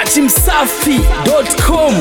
dachimsafi.com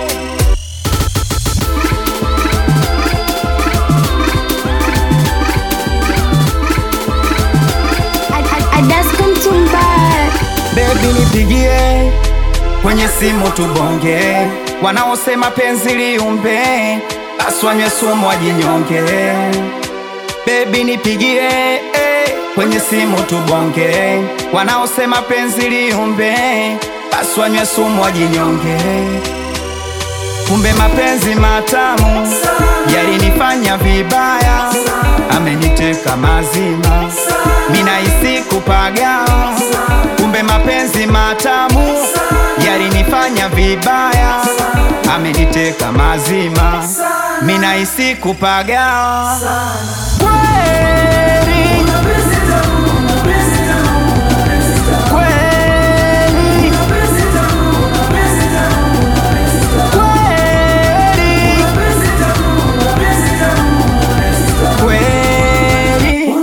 Baby nipigie kwenye simu tubonge, wanaosema penzi liumbe basi wanywe sumu wajinyonge. Baby nipigie eh, kwenye simu tubonge, wanaosema penzi liumbe basi wanywe sumu wajinyonge. Kumbe mapenzi matamu yalinifanya vibaya, ameniteka mazima, minahisi kupaga. Kumbe mapenzi matamu yalinifanya vibaya, ameniteka mazima, minahisi kupaga. Kweli, kweli, kweli, kweli.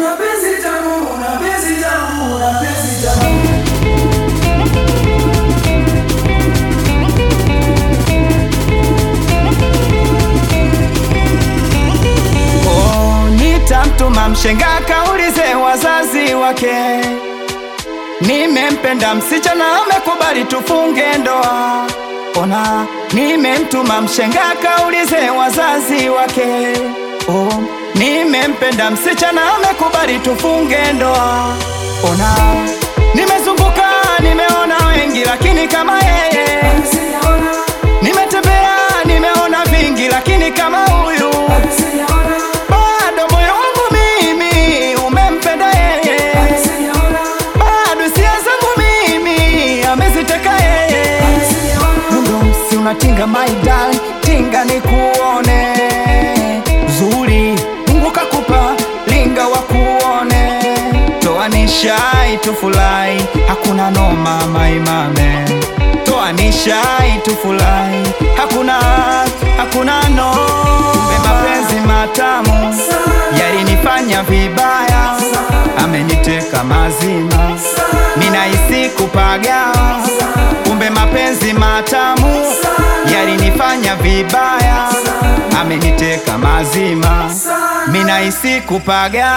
Oh, nitamtuma mshenga kaulize wazazi wake, nimempenda msichana amekubali tufunge ndoa. Ona, nimemtuma mshenga kaulize wazazi wake, oh, nimempenda msichana amekubali tufunge ndoa. Ona, nimezunguka nimeona wengi, lakini kama yeye nimetembea nimeona vingi, lakini kama huyu bado moyo wangu mimi umempenda yeye, bado hisia zangu mimi ameziteka yeye. Mundo msi unatinga my darling, tinga ni kuone zuri, Mungu kakupa linga wa kuone, toa nishai tufurahi, hakuna noma maimame, toa nishai tufurahi, hakuna hakuna no. Kumbe mapenzi matamu yalinifanya vibaya, ameniteka mazima, minahisi kupaga. Kumbe mapenzi matamu yalinifanya vibaya, ameniteka mazima, minahisi kupaga.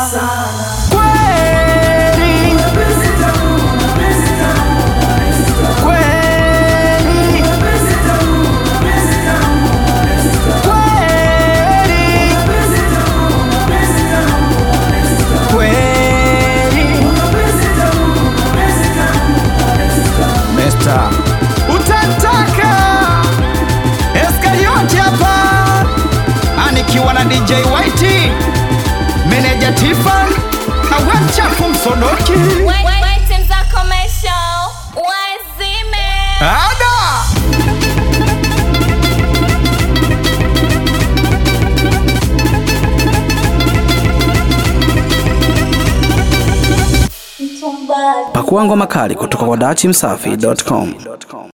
Kweli, kweli, kweli, kweli. Mesta utataka Eskarioti hapa anikiwa na DJ Whitey meneja Tifan awe mchafu msodoki Waiting za commercial wazime ada pakua ngoma kali kutoka kwa dachimsafi.com